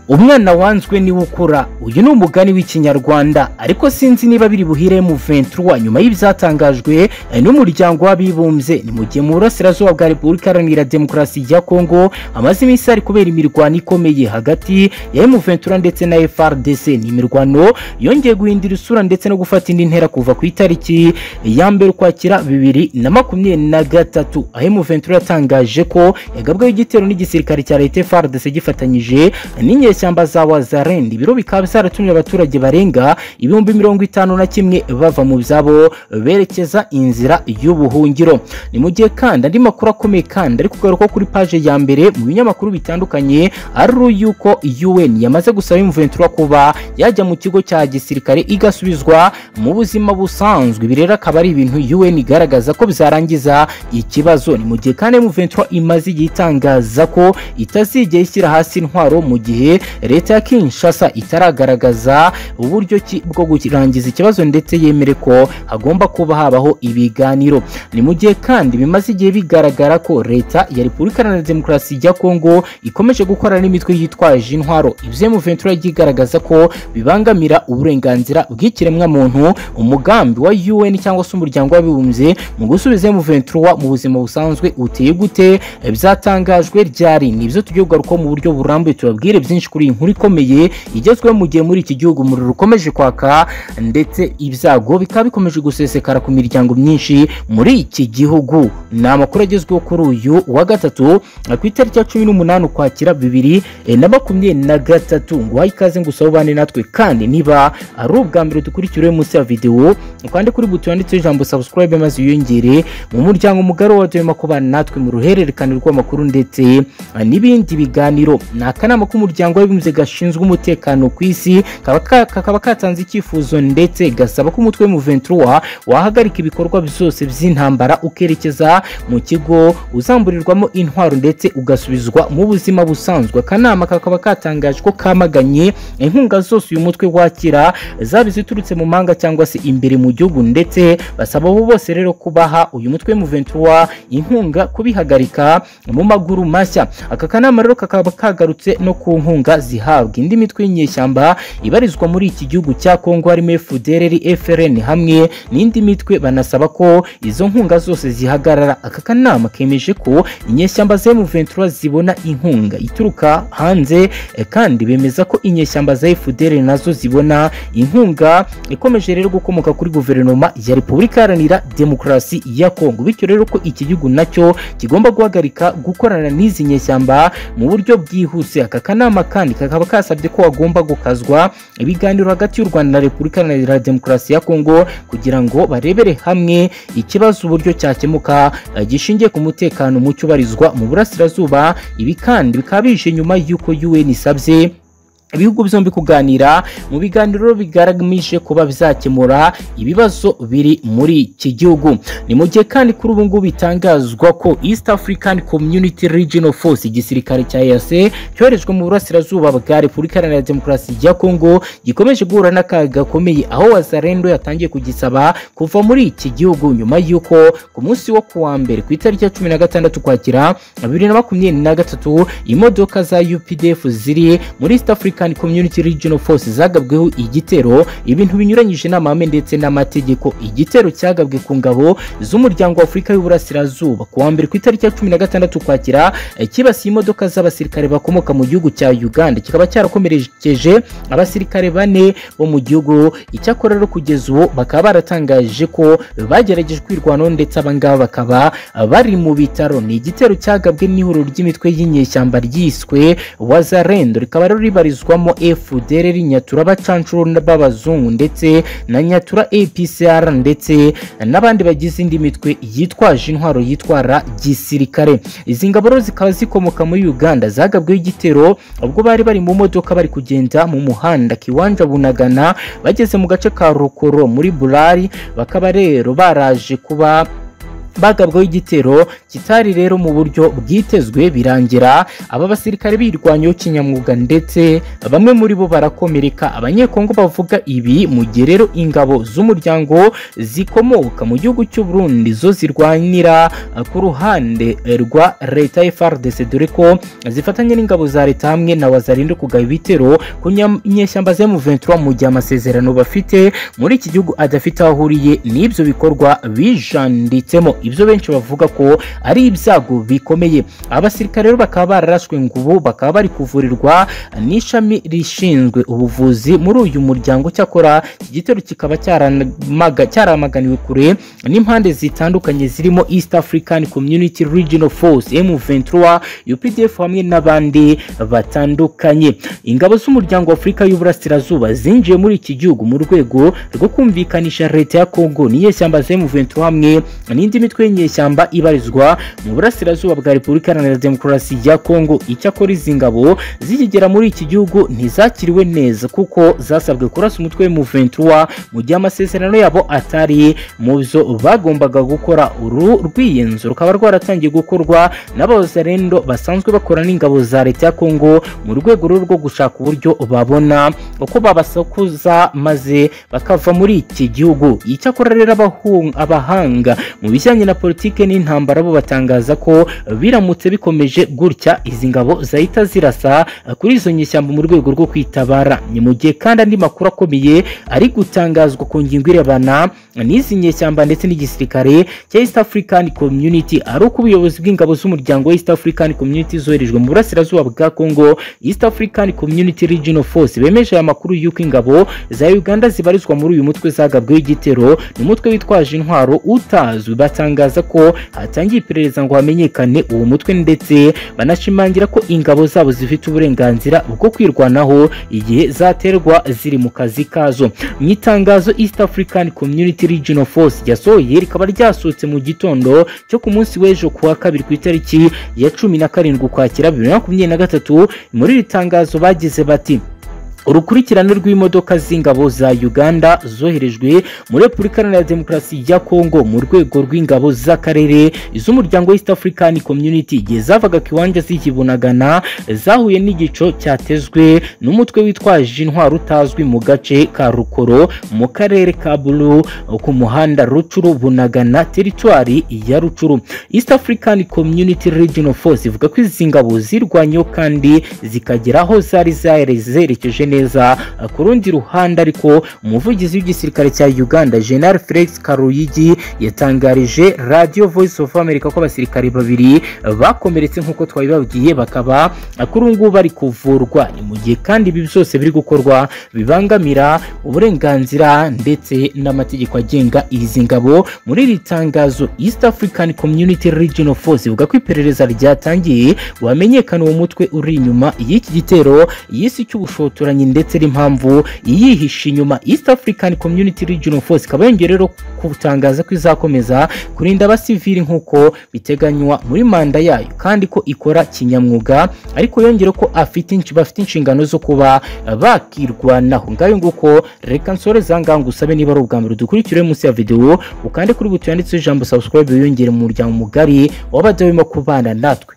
umwana wanzwe niwe ukura uyu ni umugani w'ikinyarwanda ariko sinzi niba biri buhire mu ventura nyuma y'ibyatangajwe eh, n'umuryango w'abibumbye ni mu gihe mu burasirazuba bwa repubulika iharanira demokarasi ya kongo amaze iminsi hari kubera imirwano ikomeye hagati ya emu ventura ndetse na frdc ni imirwano yongeye guhindura isura ndetse no gufata indi ntera kuva ku itariki ya mbere ukwakira bibiri na makumyabiri na gatatu aho emu ventura yatangaje ko yagabweho igitero n'igisirikare cya leta frdc gifatanyije n'inyeshyamba za wazarend ibiro bikaba byaratumye abaturage barenga ibihumbi mirongo itanu na kimwe bava mu byabo berekeza inzira y'ubuhungiro ni mu gihe kandi andi makuru akomeye kandi ari kugaruka kuri paje ya mbere mu binyamakuru bitandukanye ari yuko UN yamaze gusaba Ventura kuba yajya mu kigo cya gisirikare igasubizwa mu buzima busanzwe ibi rero akaba ari ibintu UN igaragaza ko bizarangiza ikibazo ni mu gihe kandi Ventura imaze igihe itangaza ko itazigera ishyira hasi intwaro mu gihe leta ya Kinshasa itaragaragaza uburyo ki bwo kurangiza ikibazo ndetse yemere ko hagomba kuba habaho ibiganiro ni mu gihe kandi bimaze igihe bigaragara ko leta ya Repubulika Iharanira Demokarasi ya Kongo ikomeje gukora n'imitwe yitwaje intwaro ibyo Ventura yagiye igaragaza ko bibangamira uburenganzira bw'ikiremwamuntu umugambi wa UN cyangwa se umuryango w'abibumbye mu gusubiza Ventura mu buzima busanzwe uteye gute byatangajwe ryari nibyo tugiye kugarukaho mu buryo burambuye tubabwire byinshi kuri iyi nkuru ikomeye igezweho mu gihe muri iki gihugu umuriro ukomeje kwaka ndetse ibyago bikaba bikomeje gusesekara ku miryango myinshi muri iki gihugu ni amakuru agezweho kuri uyu wa gatatu ku itariki ya cumi n'umunani ukwakira bibiri eh, na makumyabiri na gatatu ngo wahe ikaze ngo usabane natwe kandi niba ari ubwa mbere dukurikiriwe munsi ya videwo ukande kuri buto yanditseho ijambo subscribe maze wiyongere mu muryango mugari wa dema kubana natwe mu ruhererekane rw'amakuru ndetse ah, n'ibindi biganiro ni akanama k'umuryango w'abibumbye gashinzwe umutekano ku isi kaba ka- kakaba katanze icyifuzo ndetse gasaba ko umutwe mu ventura wahagarika ibikorwa byose by'intambara ukerekeza mu kigo uzamburirwamo intwaro ndetse ugasubizwa mu buzima busanzwe akanama kakaba katangaje ko kamaganye inkunga zose uyu mutwe wakira zaba iziturutse mu mahanga cyangwa se imbere mu gihugu ndetse basaba abo bose rero kubaha uyu mutwe mu ventura inkunga kubihagarika mu maguru mashya aka kanama rero kakaba kagarutse no ku nkunga zihabwa indi mitwe y'inyeshyamba ibarizwa muri iki gihugu cya kongo harimo FDLR, FRN hamwe n'indi mitwe banasaba ko izo nkunga zose zihagarara aka kanama kemeje ko inyeshyamba za M23 zibona inkunga ituruka hanze eh, kandi bemeza ko inyeshyamba za FDL nazo zibona inkunga ikomeje rero gukomoka kuri guverinoma ya Repubulika Iharanira Demokarasi ya Kongo bityo rero ko iki gihugu nacyo kigomba guhagarika gukorana n'izi nyeshyamba mu buryo bwihuse aka kanama kandi kakaba kasabye ko hagomba gukazwa ibiganiro hagati y'u Rwanda na Repubulika Iharanira Demokarasi ya Kongo kugira ngo barebere hamwe ikibazo uburyo cyakemuka eh, gishingiye ku mutekano muke ubarizwa mu burasirazuba ibi kandi bikaba bije nyuma y'uko UN isabye ibihugu byombi kuganira mu biganiro bigaragaje kuba bizakemura ibibazo biri muri iki gihugu ni mu gihe kandi kuri ubu ngubu bitangazwa ko east african community regional force igisirikare cya EAC cyoherejwe mu burasirazuba bwa repubulika iharanira demokarasi ya kongo gikomeje guhura n'akaga gakomeye aho wazarendo yatangiye kugisaba kuva muri iki gihugu nyuma y'uko ku munsi wo kuwa mbere ku itariki ya cumi na gatandatu ukwakira bibiri na makumyabiri na gatatu imodoka za updf ziri muri east african African Community Regional Force zagabweho igitero ibintu binyuranyije n'amahame ndetse n'amategeko igitero cyagabwe ku ngabo z'umuryango wa Afurika y'Uburasirazuba ku wa mbere ku itariki ya 16 Ukwakira eh, kibasiye imodoka z'abasirikare bakomoka mu gihugu cya Uganda kikaba cyarakomerekeje abasirikare bane bo mu gihugu icyakora rero kugeza ubu bakaba baratangaje ko bagerageje kwirwanaho ndetse abangaba bakaba ah, bari mu bitaro ni igitero cyagabwe n'ihuriro ry'imitwe y'inyeshyamba ryiswe Wazarendo rikaba rero ribarizwa ibarizwamo FDLR Nyatura bacancuro b'abazungu ndetse na Nyatura APCR ndetse n'abandi bagize indi mitwe yitwaje intwaro yitwara gisirikare izi ngabo rero zikaba zikomoka muri Uganda zagabweho igitero ubwo bari bari mu modoka bari kugenda mu muhanda Kiwanja Bunagana bageze mu gace ka Rukoro muri Bulari bakaba rero baraje kuba bagabwaho igitero kitari rero mu buryo bwitezwe birangira aba basirikare birwanyeho kinyamwuga ndetse bamwe muri bo barakomereka abanyekongo bavuga ibi mu gihe rero ingabo z'umuryango zikomoka mu gihugu cy'u Burundi zo zirwanira eh, ku ruhande eh, rwa leta FARDC dore ko zifatanya n'ingabo za leta hamwe na wazarinde kugaba ibitero ku nyam- nyeshyamba za M23 mu gihe amasezerano bafite muri iki gihugu adafite aho ahuriye n'ibyo bikorwa bijanditsemo ibyo benshi bavuga ko ari ibyago bikomeye abasirikare rero bakaba bararashwe ngo ubu bakaba bari kuvurirwa n'ishami rishinzwe ubuvuzi muri uyu muryango cyakora iki gitero kikaba cyaramaga- cyaramaganiwe kure n'impande zitandukanye zirimo East African Community Regional Force M23 UPDF hamwe n'abandi batandukanye ingabo z'umuryango wa Afurika y'Uburasirazuba zinjiye muri iki gihugu mu rwego rwo kumvikanisha leta ya Congo n'inyeshyamba za M23 hamwe n'indi mitwe y'inyeshyamba ibarizwa mu burasirazuba bwa Repubulika Iharanira Demokarasi ya Congo icyakora izi ngabo zikigera muri iki gihugu ntizakiriwe neza kuko zasabwe kurasa umutwe M23 mu gihe amasezerano yabo atari mu byo bagombaga gukora uru rwiyenzo rukaba rwaratangiye gukorwa n'abazarendo basanzwe bakora n'ingabo za leta ya Congo mu rwego rero rwo gushaka uburyo babona uko babasakuza maze bakava muri iki gihugu icyakora rero abahung- abahanga mu bijyanye na politike n'intambara bo batangaza ko biramutse bikomeje gutya izi ngabo zahita zirasa kuri izo nyeshyamba mu rwego rwo kwitabara ni mu gihe kandi andi makuru akomeye ari gutangazwa ku ngingo irebana n'izi nyeshyamba ndetse n'igisirikare cya East African Community ari uko ubuyobozi bw'ingabo z'umuryango wa East African Community zoherejwe mu burasirazuba bwa Congo East African Community Regional Force bemeje aya makuru y'uko ingabo za Uganda zibarizwa muri uyu mutwe zagabweho igitero ni umutwe witwaje intwaro utazwi batangaza ko hatangiye iperereza ngo hamenyekane uwo mutwe ndetse banashimangira ko ingabo zabo zifite uburenganzira bwo kwirwanaho igihe zaterwa ziri mu kazi kazo mu itangazo East African Community Regional Force ryasohoye rikaba ryasohotse mu gitondo cyo ku munsi w'ejo ku wa kabiri ku itariki ya cumi na karindwi ukwakira bibiri na makumyabiri na gatatu muri iri tangazo bagize bati urukurikirane rw'imodoka z'ingabo za Uganda zoherejwe muri Repubulika Iharanira Demokarasi ya Kongo mu rwego rw'ingabo z'akarere iz'umuryango wa East African Community igihe zavaga Kiwanja zikibunagana zahuye n'igico cyatezwe n'umutwe witwaje intwaro utazwi mu gace ka Rukoro mu karere ka Bulu ku muhanda Rucuru Bunagana teritwari ya Rucuru East African Community Regional Force ivuga ko izi ngabo zirwanyeho kandi zikagera aho zari zare- zerekeje neza ku rundi ruhande ariko umuvugizi w'igisirikare cya Uganda General Felix Karuyigi yatangarije Radio Voice of America ko abasirikare babiri bakomeretse nk'uko twabibabwiye bakaba kuri ubu ngubu bari kuvurwa ni mu gihe kandi ibi byose biri gukorwa bibangamira uburenganzira ndetse n'amategeko agenga izi ngabo muri iri tangazo East African Community Regional Force ivuga ko iperereza ryatangiye wamenyekana uwo mutwe uri inyuma y'iki gitero y'isi cy'ubushotoranyi ndetse n'impamvu yihishe inyuma East African Community Regional Force ikaba yongeye rero gutangaza ko izakomeza kurinda abasivili nk'uko biteganywa muri manda yayo kandi ko ikora kinyamwuga ariko yongere ko afite insh- bafite inshingano zo kuba eh, bakirwanaho ngayo nguko reka nsore zangaha ngusaba niba ari ubwa mbere dukurikire munsi ya videwo ukande kuri buto yanditseho ijambo subscribe wiyongere mu muryango mugari w'abadawe mu kubana natwe